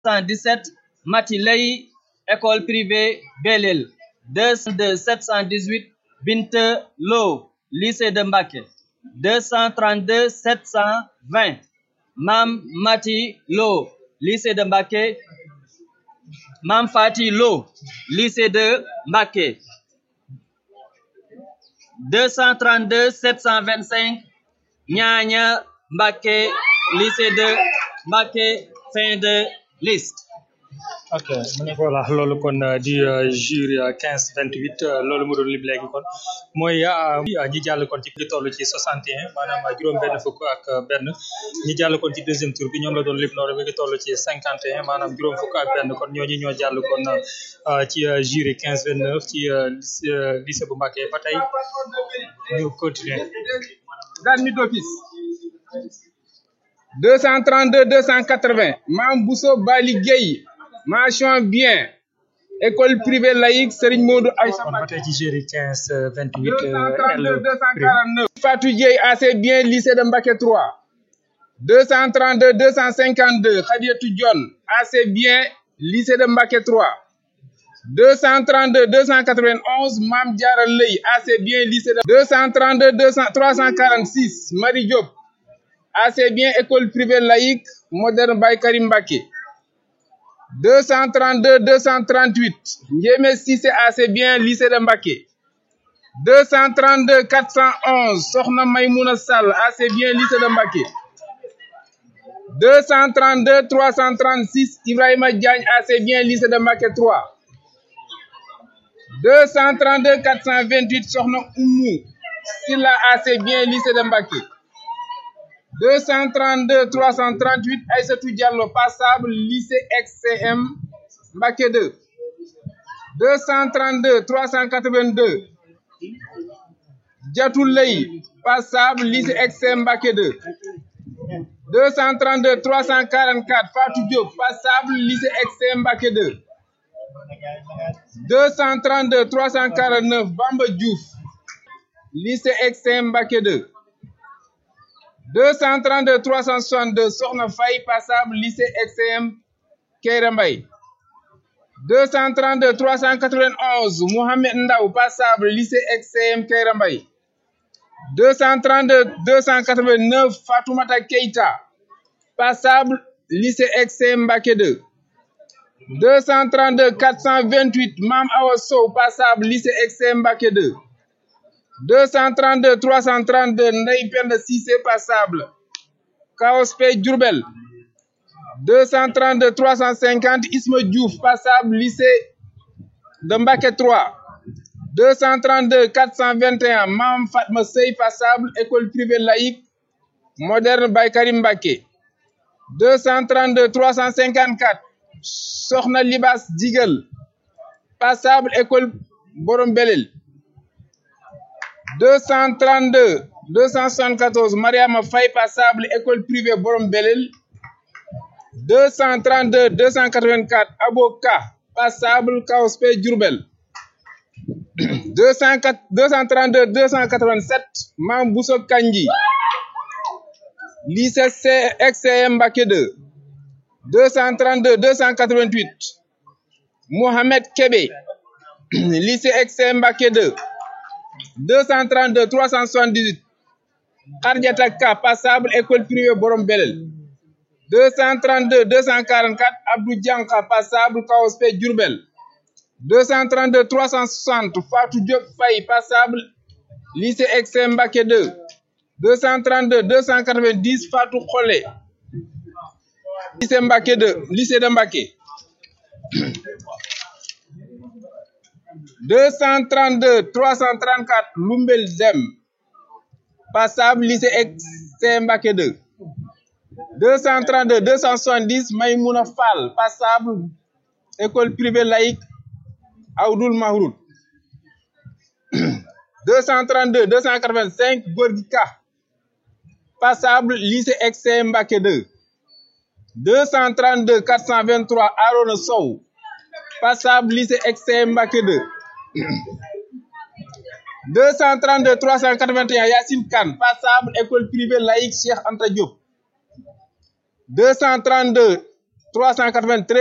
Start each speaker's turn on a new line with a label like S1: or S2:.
S1: 217 Mati Lay école privée Belel 202 718 Binte Lo lycée de Mbacké 232 720 Mam Mati Lo lycée de Mbacké Mam Fati Lo lycée de Mbacké 232 725 Ñaña Mbacké lycée de Mbacké fin de liste
S2: ok voilà loolu kon di jury quinze vingt huit loolu mu doon lim léegi kon mooy ñi jàll kon ci ngi toll ci soixante et un maanaam juróom benn fukk ak benn ñi jàll kon ci deuxième tour bi ñoom la doon lim noonu mi ngi toll ci cinquante et un maanaam juróom fukk ak benn kon ñooñu ñoo jàll kon ci jury quinze vingt neuf ci lycée bu Mbacké ba tey ñu continuer
S3: admis d'office 232 280 Mam Bousso Bali Gueye mention bien école privée laïque Serigne Modou Aïssa
S2: kon ba tey ci jury quinze vingt huit
S3: 232 249 Fatou Dieye assez bien lycée de Mbacké 3 232 252 Khadiatou Dione assez bien lycée de Mbacké 3 232 291 Mam Diarra Leye assez bien lycée de 232 200 346 Marie Diop assez bien école privée laïque moderne Baye Karim Mbacké 232 238 Ndiémé Cissé assez bien lycée de Mbacké 232 411 Sokhna Maymouna Sall assez bien lycée de Mbacké 232 336 Ibrahima Diagne assez bien lycée de Mbacké 3 232 428 Sokhna Oumou Silla assez bien lycée de Mbacké 232 338 Aïssatou Diallo passable lycée XCM Mbacké 2 232 382 Diatou Leye passable lycée XCM Mbacké 2 232 344 Fatou Diop passable lycée XCM Mbacké 2 232 349 Bamba Diouf lycée XCM Mbacké 2 232 362 Sokhna Faye passable lycée XCM Keira Mbaye 232 391 Mohamed Ndaw passable lycée XCM Keira Mbaye 232 289 Fatoumata Keita passable lycée XCM Mbacké 2 232 428 Mam Awa Sow passable lycée XCM Mbacké 2 232 332 Ndeye Penda Cissé passable Kaospe Diourbel 232 350 Isma Diouf passable lycée de Mbacké 3 232 421 Mam Fatma Sey passable école privée laïque moderne Baye Karim Mbacké 232 354 Sokhna Libas Digal passable école Borom Belel 232 274 Mariama Faye passable école privée Borom Belel 232 284 Aboka passable Kaospe Diourbel 204 232 287 Mam Bousso Kandji lycée C XCM Mbacké 2 232 288 Mohamed Kébé lycée XCM Mbacké 2 232 378 Khadiata Ka passable école privée Borom Belel 232 244 Abdou Dianka passable Kaospe Diourbel 232 360 Fatou Diop Faye passable lycée XCM Mbacké 2 232 290 Fatou Kholé lycée Mbacké 2 lycée de Mbacké 232 334 Lumbel Dem passable lycée XCM Mbacké 2 232 270 Maymouna Fall passable école privée laïque Awdoul Mahroud 232 285 Gorgui Ka passable lycée XCM Mbacké 2 232 423 Arona Sow passable lycée XCM Mbacké 2 232 381 Yacine Kane passable école privée laïque Cheikh Anta Diop 232 393